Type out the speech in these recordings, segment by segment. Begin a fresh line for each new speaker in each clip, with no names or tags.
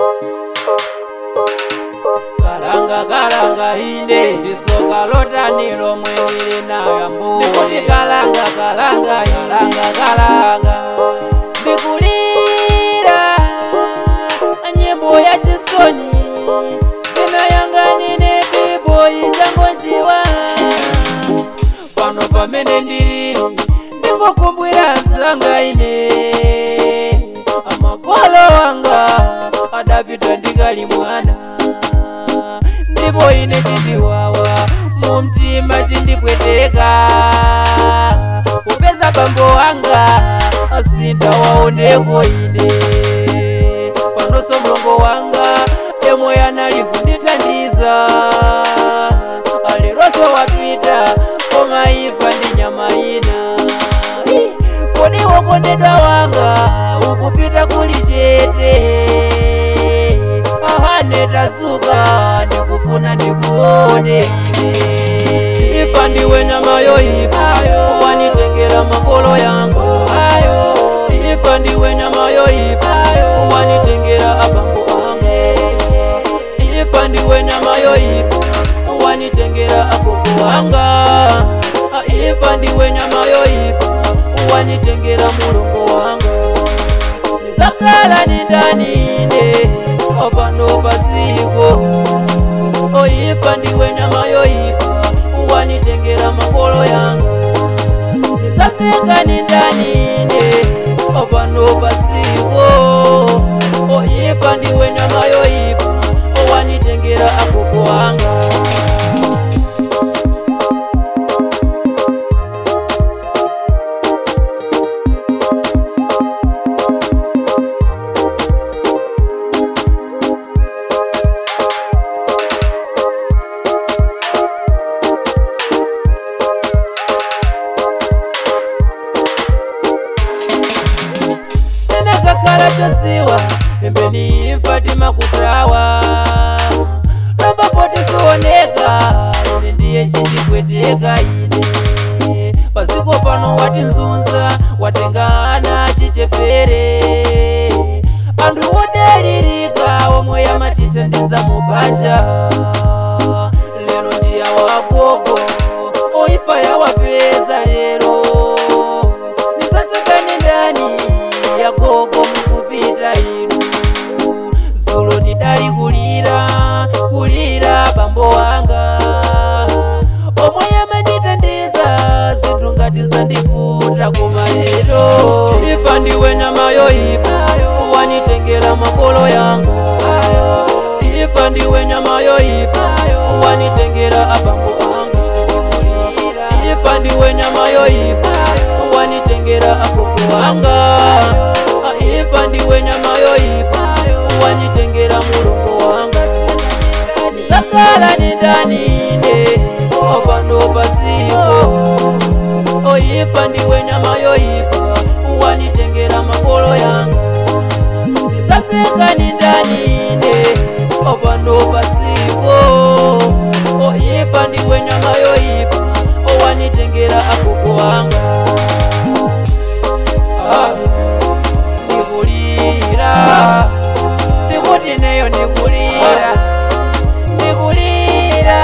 kalanga kalanga inde isoka lotanilo mwenili nayo ambuye ndikuti kalanga kalanga kalanga kalanga ndikulira nyimbo ya chisoni zinayanganine biboyi jangonjiwa pano pamene ndili ndingokumbwira zanga ine amakolo wanga adapita ndikali mwana ndipo ine chindiwawa mu mtima chindipweteka kupeza bambo wanga sintawaoneko ine panonso mlongo wanga yemwe anali kundithandiza aleronso wapita koma imfa ndi nyama ina Ih, kodi wokondedwa wanga ukupita kuli chete ahane tazuka ndikufuna ndikuone ine ifa ndiwe nyama yoipa wanitengera makolo yangu ayo ifa ndiwe nyama yoipa wanitengera abambo angu ifa ndiwe nyama yoipa wanitengera agogo wanga ifa ndiwe nyama yoipa wanitengera mulongo wanga nizakala ni ndanine opano pasiko oifa ndiwe nyama yoipa wanitengera makolo yanga nizasenga ni ndanine opano pasiko oifa ndiwe nyama yoipa wanitengera agogo wanga tinakakhala chosiwa pembeni imfa timakutawa lombapotisioneka ine ndiye chindipweteka ine pasiko pano watinzunza watenga ana chichepere anthu odalirika omwe yamatithandiza mubanja lero ndiya wagogo oifa yawapeza lero nisasekane ndani yagogo mukupita inu zulo nidali kulira kulira bambo wanga omwe yamandithandiza zinthu ngati zandivuta koma lero ifa ndiwe nyama yoipa wanitengera makolo yanga ifa ndiwe nyama yoipa wanitengera abambo anga ifa ndiwe nyama yoipa wanitengera agogo wanga ifa ndiwe nyama yoipa wanitengera mulongo wanga nizakala ni ndanine opano pasiko oifa ndiwe nyama yoipa wanitengera makolo yanga nizasenga ni ndanine opano pasiko oifa ndiwe nyama yoipa wanitengera agogo wanga Ah, ndikulira ndikuti neyo ndikulira ndikulira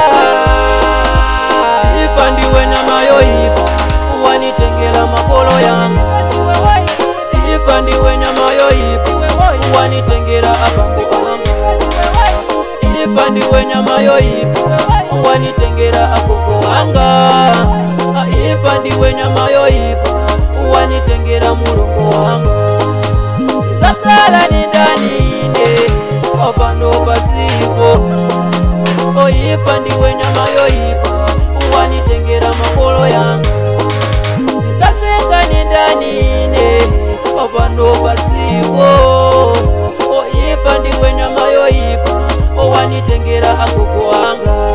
ifa ndiwe nyama yoipa wanitengera makolo yanga ifa ndiwe nyama yoipa wanitengera abambo wanga ifa ndiwe nyama yoipa wanitengera agogo wanga ifa ndiwe nyama yoipa wanitengera mulongo wanga zakala ni ndanine opano pasiko oifa ndiwe nyama yoipa wanitengera makolo yanga nizasenga ni ndanine opano pasiko oifa ndiwe nyama yoipa wanitengera agogo wanga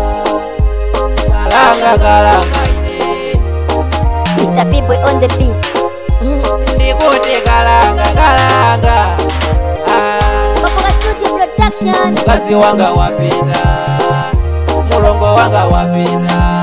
kalanga kalanga ine
Mr. People on the beat. Mm.
ndikuti kalanga kalanga ah.
Papoka Studio Production.
mkazi wanga wapita mulongo wanga wapita